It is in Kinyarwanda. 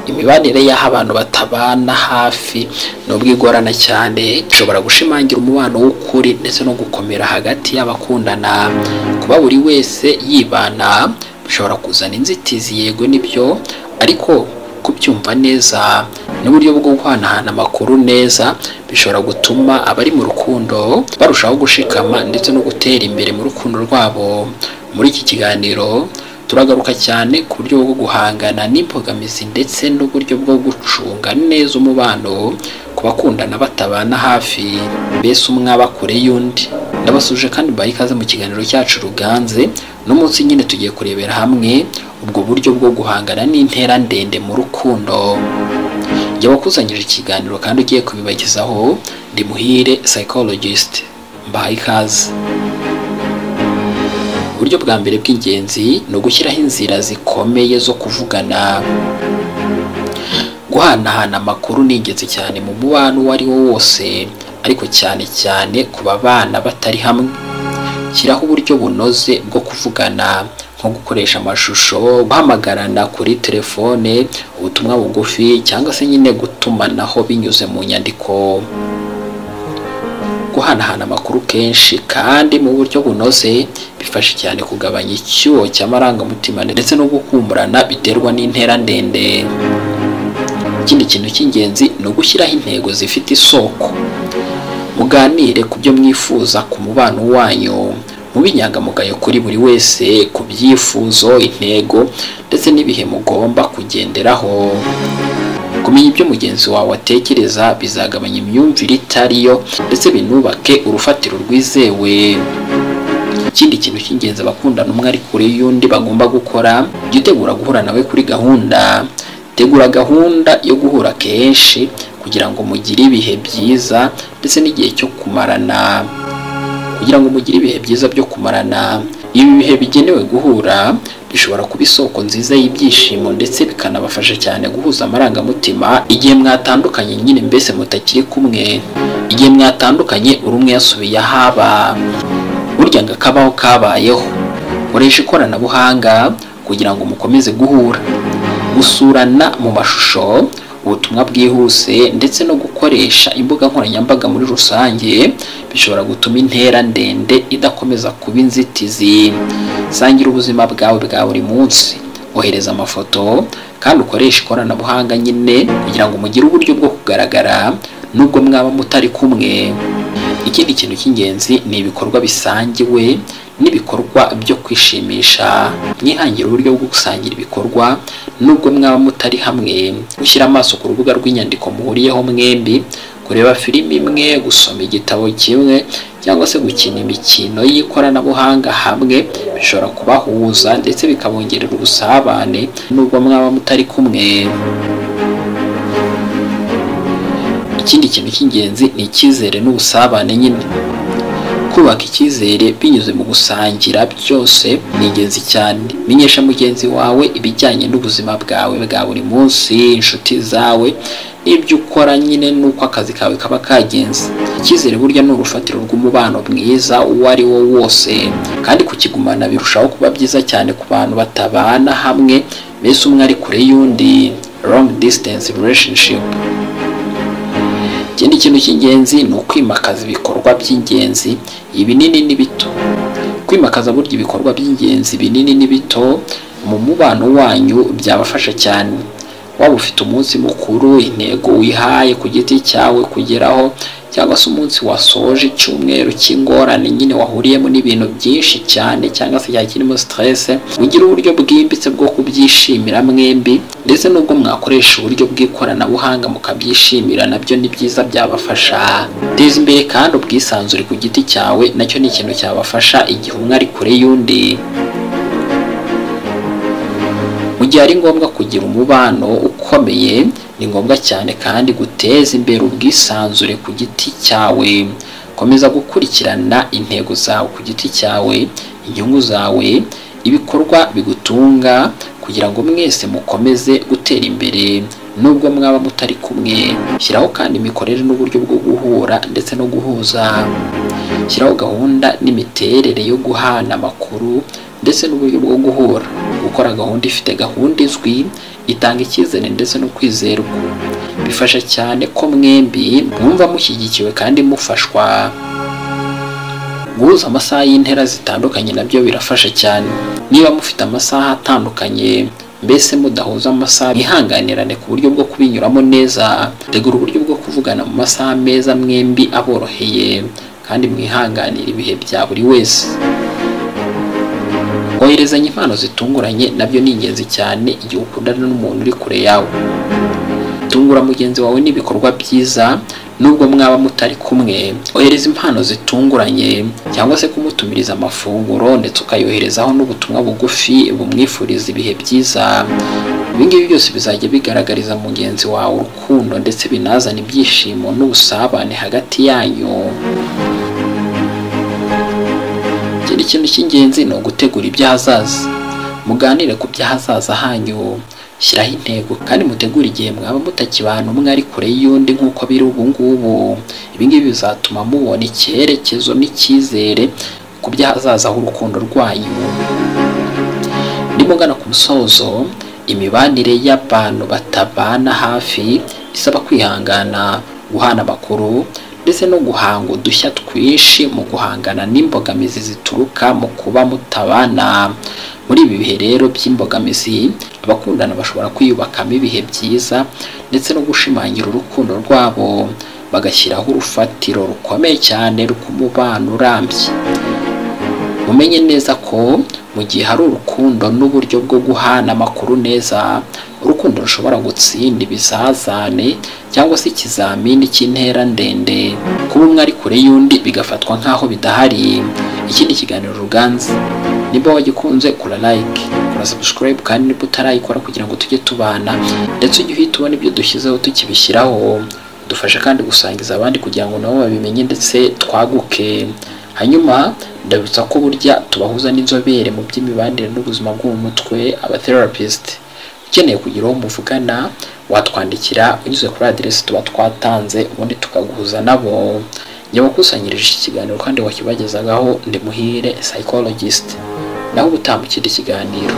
imibanire y'aho abantu batabana hafi nubwo igorana cyane ishobora gushimangira umubano w'ukuri ndetse no gukomera hagati y'abakundana kuba buri wese yibana bishobora kuzana inzitizi yego nibyo ariko kubyumva neza n'uburyo bwo guhanahana amakuru neza bishobora gutuma abari mu rukundo barushaho gushikama ndetse no gutera imbere mu rukundo rwabo muri iki kiganiro turagaruka cyane ku buryo bwo guhangana n'imbogamizi ndetse n'uburyo bwo gucunga neza umubano ku bakundana batabana hafi mbese umwe aba kure y'undi ndabasuje kandi mbaye ikaze mu kiganiro cyacu ruganze n'umunsi nyine tugiye kurebera hamwe ubwo buryo bwo guhangana n'intera ndende mu rukundo jya wakusanyije ikiganiro kandi ugiye kubibagezaho ndi muhire psychologist mbaye ikaze uburyo bwa mbere bw'ingenzi ni ugushyiraho inzira zikomeye zo kuvugana guhanahana amakuru ni ingenzi cyane mu mubano uwo ari wo wose ariko cyane cyane ku babana batari hamwe shyiraho uburyo bunoze bwo kuvugana nko gukoresha amashusho guhamagarana kuri telefone ubutumwa bugufi cyangwa se nyine gutumanaho binyuze mu nyandiko guhanahana amakuru kenshi kandi mu buryo bunoze bifasha cyane kugabanya icyuho cy'amarangamutima ndetse no gukumburana biterwa n'intera ndende ikindi kintu cy'ingenzi ni ugushyiraho intego zifite isoko muganire ku byo mwifuza ku mubano wanyu mube inyangamugayo kuri buri wese ku byifuzo intego ndetse n'ibihe mugomba kugenderaho kumenya ibyo mugenzi wawe atekereza bizagabanya imyumvire itariyo ndetse binubake urufatiro rwizewe ikindi kintu cy'ingenzi abakundana umwe ari kure y'undi bagomba gukora jya utegura guhura nawe kuri gahunda tegura gahunda yo guhura kenshi kugira ngo mugire ibihe byiza ndetse n'igihe cyo kumarana kugira ngo mugire ibihe byiza byo kumarana ibi bihe bigenewe guhura bishobora kuba isoko nziza y'ibyishimo ndetse bikanabafasha cyane guhuza amarangamutima igihe mwatandukanye nyine mbese mutakiri kumwe igihe mwatandukanye buri umwe yasubiye ahaba burya ngo akabaho kabayeho koresha ikoranabuhanga kugira ngo mukomeze guhura gusurana mu mashusho ubutumwa bwihuse ndetse no gukoresha imbuga nkoranyambaga muri rusange bishobora gutuma intera ndende idakomeza kuba inzitizi sangira ubuzima bwawe bwa buri munsi ohereza amafoto kandi ukoreshe ikoranabuhanga nyine kugira ngo mugire uburyo bwo kugaragara nubwo mwaba mutari kumwe ikindi kintu cy'ingenzi ni ibikorwa bisangiwe n'ibikorwa byo kwishimisha mwihangira uburyo bwo gusangira ibikorwa nubwo mwaba mutari hamwe gushyira amaso ku rubuga rw'inyandiko muhuriyeho mwembi kureba filimi imwe gusoma igitabo kimwe cyangwa se gukina imikino y'ikoranabuhanga hamwe bishobora kubahuza ndetse bikabongerera ubusabane nubwo mwaba mutari kumwe ikindi kintu cy'ingenzi ni icyizere n'ubusabane nyine kubaka icyizere binyuze mu gusangira byose ni ingenzi cyane menyesha mugenzi wawe ibijyanye n'ubuzima bwawe bwa buri munsi inshuti zawe n'ibyo ukora nyine n'uko akazi kawe kaba kagenze icyizere burya ni urufatiro rw'umubano mwiza uwo ari wo wose kandi kukigumana birushaho kuba byiza cyane ku bantu batabana hamwe mbese umwe ari kure y'undi long distance relationship ikindi kintu cy'ingenzi ni ukwimakaza ibikorwa by'ingenzi ibinini n'ibito kwimakaza burya ibikorwa by'ingenzi binini n'ibito mu mubano wanyu byabafasha cyane waba ufite umunsi mukuru intego wihaye ku giti cyawe kugeraho cyangwa se umunsi wasoje icyumweru cy'ingorane nyine wahuriyemo n'ibintu byinshi cyane cyangwa se cyakirimo siterese ugire uburyo bwimbitse bwo kubyishimira mwembi ndetse n'ubwo mwakoresha uburyo bw'ikoranabuhanga mukabyishimira nabyo ni byiza byabafasha teza imbere kandi ubwisanzure ku giti cyawe nacyo ni ikintu cyabafasha igihe umwe ari kure y'undi mu gihe ari ngombwa kugira umubano ukomeye ni ngombwa cyane kandi guteza imbere ubwisanzure ku giti cyawe komeza gukurikirana intego zawe ku giti cyawe inyungu zawe ibikorwa bigutunga kugira ngo mwese mukomeze gutera imbere nubwo mwaba mutari kumwe shyiraho kandi imikorere n'uburyo bwo guhura ndetse no guhuza shyiraho gahunda n'imiterere yo guhana amakuru ndetse n'uburyo bwo guhura gukora gahunda ifite gahunda izwi itanga icyizere ndetse no kwizerwa bifasha cyane ko mwembi mwumva mushyigikiwe kandi mufashwa guhuza amasaha y'intera zitandukanye nabyo birafasha cyane niba mufite amasaha atandukanye mbese mudahuza amasaha mwihanganirane ku buryo bwo kubinyuramo neza tegura uburyo bwo kuvugana mu masaha meza mwembi aboroheye kandi mwihanganira ibihe bya buri wese koherezanya impano zitunguranye nabyo ni ingenzi cyane igihe ukundana n'umuntu uri kure yawe tungura mugenzi wawe n'ibikorwa byiza nubwo mwaba mutari kumwe ohereza impano zitunguranye cyangwa se kumutumiriza amafunguro ndetse ukayoherezaho n'ubutumwa bugufi bumwifuriza ibihe byiza ibi ngibi byose bizajya bigaragariza mugenzi wawe urukundo ndetse binazana ibyishimo n'ubusabane hagati yanyu ikindi kintu cy'ingenzi ni ugutegura iby'ahazaza muganire ku by'ahazaza hanyu shyiraho intego kandi mutegure igihe mwaba mutakibana umwe ari kure y'undi nk'uko biri ubu ngubu ibi ngibi bizatuma mubona icyerekezo n'icyizere ku by'ahazaza h'urukundo rwanyu ndimugana ku musozo imibanire y'abantu batabana hafi isaba kwihangana guhana amakuru ndetse no guhanga udushya twinshi mu guhangana n'imbogamizi zituruka mu kuba mutabana muri ibi bihe rero by'imbogamizi abakundana bashobora kwiyubakamo ibihe byiza ndetse no gushimangira urukundo rwabo bagashyiraho urufatiro rukomeye cyane rw'umubano urambye mumenye neza ko mu gihe hari urukundo n'uburyo bwo guhana amakuru neza urukundo rushobora gutsinda ibizazane cyangwa se ikizamini cy'intera ndende kuba umwe ari kure y'undi bigafatwa nk'aho bidahari ikindi kiganiro ruganza niba wagikunze kora like kora subscribe kandi niba utarayikora kugira ngo tujye tubana ndetse ujye uhita ubona ibyo dushyizeho tukibishyiraho dufasha kandi gusangiza abandi kugira ngo nabo babimenye ndetse twaguke hanyuma ndabibutsa ko burya tubahuza n'inzobere mu by'imibanire n'ubuzima bwo mu mutwe abatherapist ukeneye kugira uwo muvugana watwandikira unyuze kuri aderesi tuba twatanze ubundi tukaguhuza nabo nyabakusanyirije iki kiganiro kandi wakibagezagaho ndi muhire psychologist naho ubutambukira ikiganiro